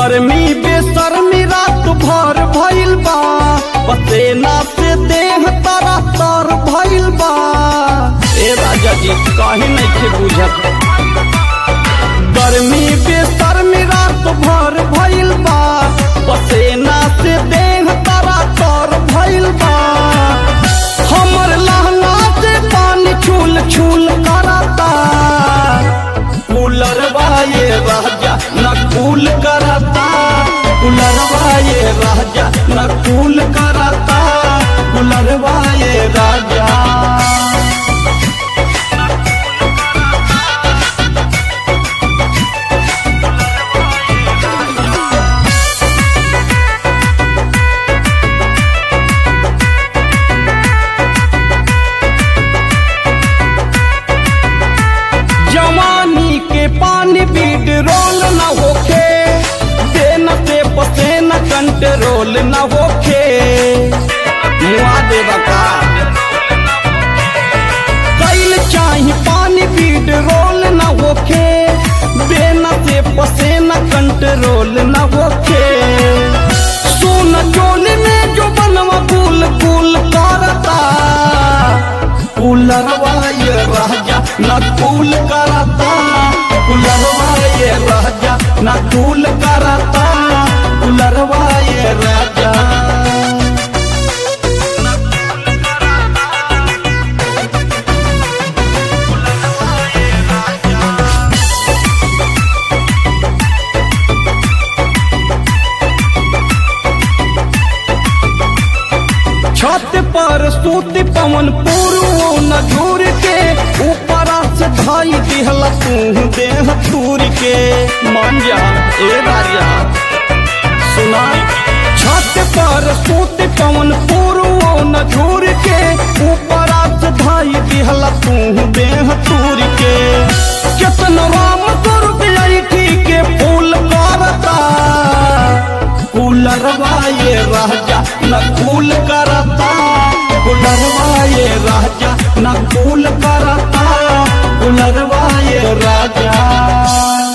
गर्मी बेसर्मी रात भर भइल बा पसेना से देह तारा तर भइल बा ए राजा जी काहे नहीं के बुझत गर्मी बेसर्मी रात भर भइल बा पसेना से देह तारा तर भइल बा हमर लहंगा से पानी छूल छूल करता कूलरवा ये राजा न कूल करता कूलरवा ये राजा न कूल करता कूलरवा ये राजा जवानी के पानी बीड रोल न होखे देन से पसेना कंट्रोल न होखे मुआ देवा का कैल चाही पानी बीड रोल न होखे देन से पसेना कंट्रोल न होखे सोन चोली में जो बनवा कुल कुल करता कूलरवा ये राजा न कूल करता कूलरवा ये राजा न कूल करता कूलरवा ये राजा छत पर सूती पवन पूर्व न झूर के ऊपर से धाई दिहला तू देह तूर के मान जा ए राजा सुना छत पर सूती पवन पूर्व न झूर के ऊपर से धाई दिहला तू देह तूर के केतन राम दुर्ग के फूल करता कूलरवा ये राजा न कूल करता कूलरवा ये राजा न कूल करता कूलरवा ये राजा